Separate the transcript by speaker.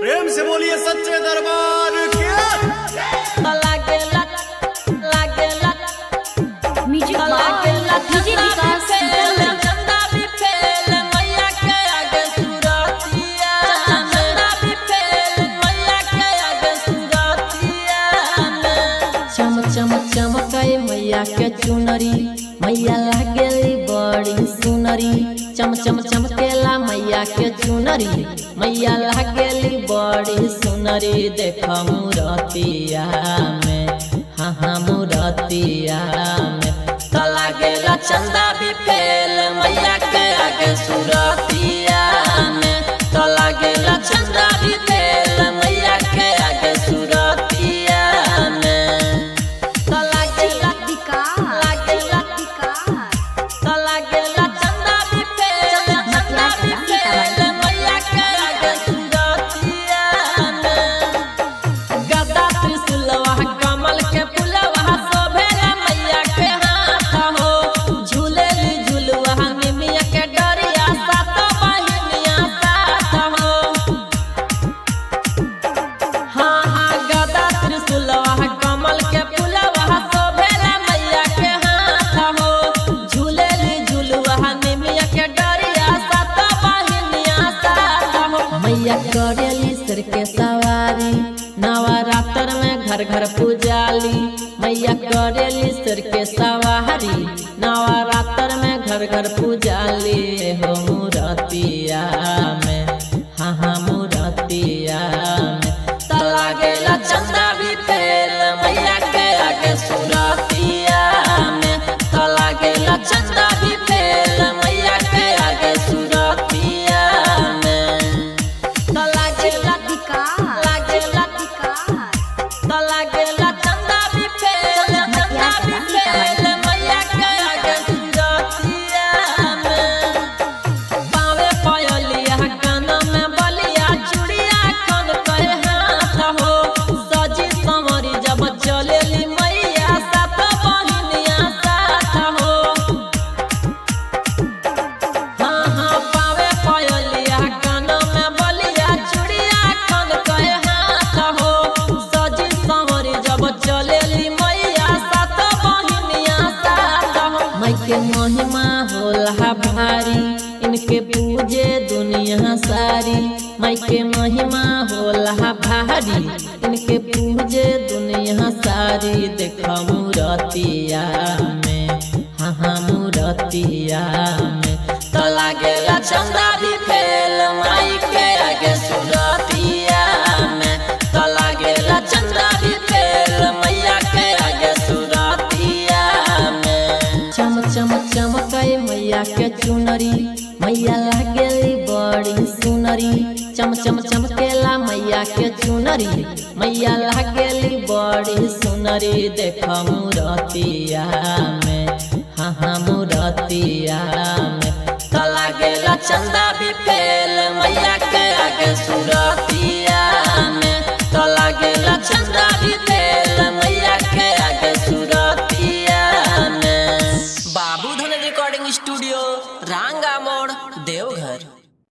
Speaker 1: प्रेम से बोलिए सच्चे दरबार के
Speaker 2: लागेला लागेला
Speaker 3: म्यूजिक
Speaker 2: लागेला
Speaker 3: डीजे विकास
Speaker 2: फेल चंदा भी फेल मैया के आगे सुरतिया चंदा भी फेल मैया के आगे सुरतिया चम चम चमकाए मैया के चुनरी मैया लागेली बड़ी सुनरी चम चम चमकेला मैया के चुनरी मैया लागेली बड़ी सुनरी देख मूरतिया में हाँ हाँ मूरतिया में तो लागेला चंदा भी फेल मैया के आगे सुरतिया में तो लागेला चंदा भी फेल मैया के आगे सुरतिया में तो लागेला
Speaker 3: विकास
Speaker 2: लागेला
Speaker 3: विकास
Speaker 2: तो लागेला चंदा भी फेल चंदा भी फेल मैया के आगे सुरतिया में गदा त्रिशूलवा कमल के फुलवा शोभेला मैया के हाथ हो झूलेली झुलवा निमिया के डरिया सात बहिनिया साथ हो हाँ हाँ गदा त्रिशूलवा कमल के फुलवा शोभेला मैया के हाथ हो झूलेली झुलवा निमिया के डरिया सात बहिनिया साथ हो मैया करेली सिर के सवारी नवरात्र में घर घर पूजाली मैया करेली सिर के सवारी नवरात्र में घर घर पूजाली हो मूरतिया में हाँ हाँ मूरतिया में तो लागेला चंदा भी फेल मैया के आगे सुरतिया में तो लागेला चंदा भी फेल मैया के आगे सुरतिया में तो लागेला
Speaker 3: विकास
Speaker 2: लागेला
Speaker 3: विकास
Speaker 2: तो लागेला चंदा भी फेल चंदा भी फेल मैया के आगे सुरतिया में पावे पायलिया काना में बलिया चूड़िया कान पे हाथ हो सजी संवरी जब चलेली मैया सात बहिनिया साथ हो हाँ हाँ पावे पायलिया काना में बलिया चूड़िया कान पे हाथ हो सजी संवरी जब चलेली मैया सात बहिनिया साथ हो माई के महिमा होला भारी इनके पूजे दुनिया सारी माई के महिमा होला भारी इनके पूजे दुनिया सारी देख मूरतिया में हाँ हाँ मूरतिया में तो लागेला चंदा भी फेल माई के आगे सुरतिया में तो लागेला चंदा भी फेल मैया के आगे सुरतिया में चम चम चमकाए मैया के चुनरी मैया लागेली बड़ी सुनरी चम चम चमकेला मैया के चुनरी मैया लागेली बड़ी सुनरी देख मूरतिया में हाँ हाँ मूरतिया में तो लागेला चंदा भी फेल मैया के आगे सुरतिया